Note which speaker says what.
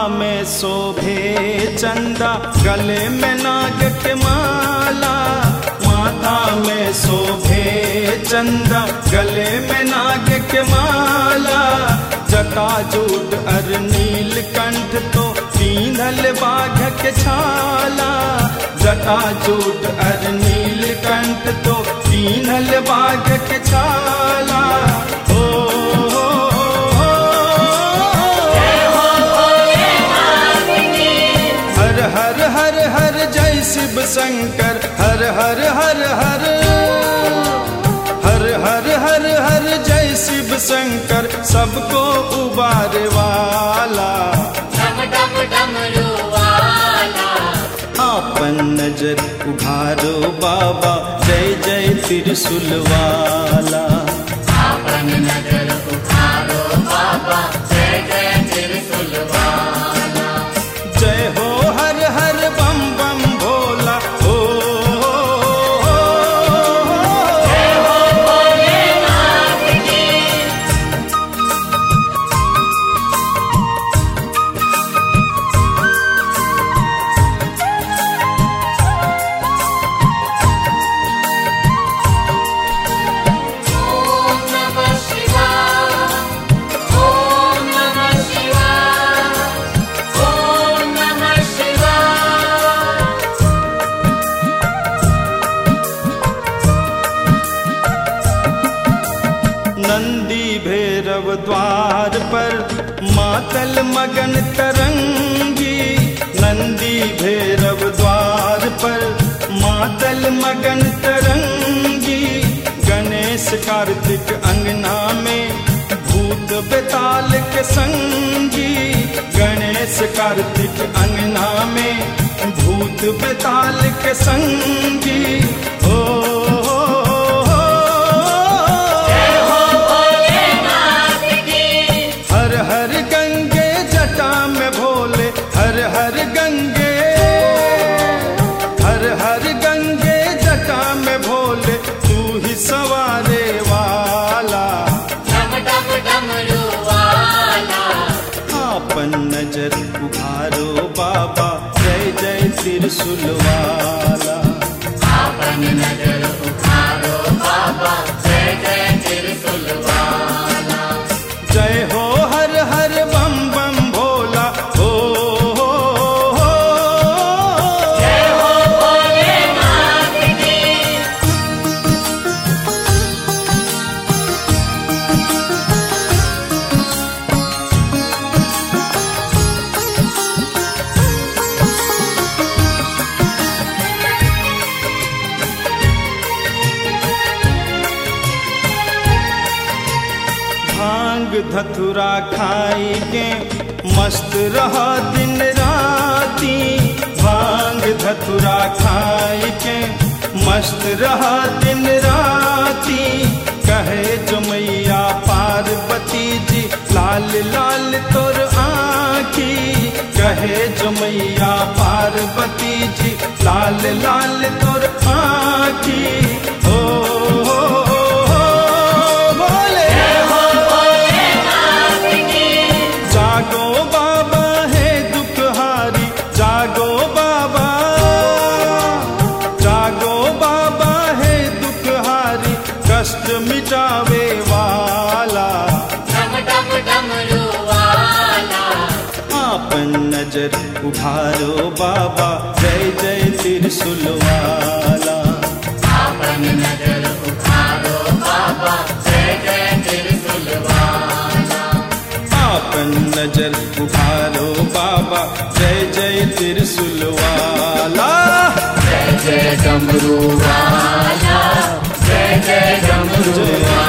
Speaker 1: में शोभे चंदा गले में नाग के माला माथा में शोभे चंदा गले में नाग के माला जटाजूट अर नील कंठ तो पीनल बाघ के छाला जटाजूट अर नील कंठ तो पीनल बाघ के छाला ओ, ओ, ओ, हर हर हर हर जय शिव शंकर हर हर हर हर हर हर हर हर जय शिव शंकर सबको उबारे वाला
Speaker 2: डम डम डमरू वाला
Speaker 1: आपन नजर उभारो बाबा जय जय त्रिशूल वाला
Speaker 2: आपन नजर उठारो बाबा जय जय त्रिशूल वाला
Speaker 1: जय हो हर हर बम बम भोला ओ, ओ, ओ, ओ,
Speaker 2: ओम नमः शिवाय ओम नमः शिवाय ओम नमः शिवाय
Speaker 1: नंदी भैरव द्वार पर मातल मगन तरंगी नंदी भैरव द्वार पर मातल मगन तरंगी गणेश कार्तिक अंगना में भूत बेताल के संगी गणेश कार्तिक अंगना में भूत बेताल के संगी ओ, ओ, ओ, हर हर गंगे जटा में भोले हर हर गंगे हर हर गंगे जटा में भोले तू ही सवारे वाला
Speaker 2: डम डम डमरू वाला
Speaker 1: आपन नजर उभारो बाबा जय जय त्रिशूल वाला
Speaker 2: आपन नजर उठारो बाबा जय जय त्रिशूल वाला
Speaker 1: जय हो हर हर बम बम भोला ओ, ओ, ओ, ओ,
Speaker 2: जय हो भोलेनाथ की
Speaker 1: भांग धतुरा खाई के मस्त रहा दिन राती भांग धतुरा खाई के मस्त रहा दिन राती कहे जो मैया पार्वती जी लाल लाल तोर आखी कहे जो मैया पार्वती जी लाल लाल तोर आखी ओ, ओ, ओ, ओ भोले जागो बाबा है दुखहारी जागो बाबा जागो बाबा है दुखहारी कष्ट मिटावे वाला
Speaker 2: डम डम डमरू वाला
Speaker 1: आपन नजर उभारो बाबा जय जय त्रिशूल वाला
Speaker 2: आपन नजर उठारो बाबा जय जय त्रिशूल वाला
Speaker 1: आपन नजर उभारो बाबा जय जय त्रिशूल वाला
Speaker 2: जय जय डमरू वाला जय जय डमरू
Speaker 1: जय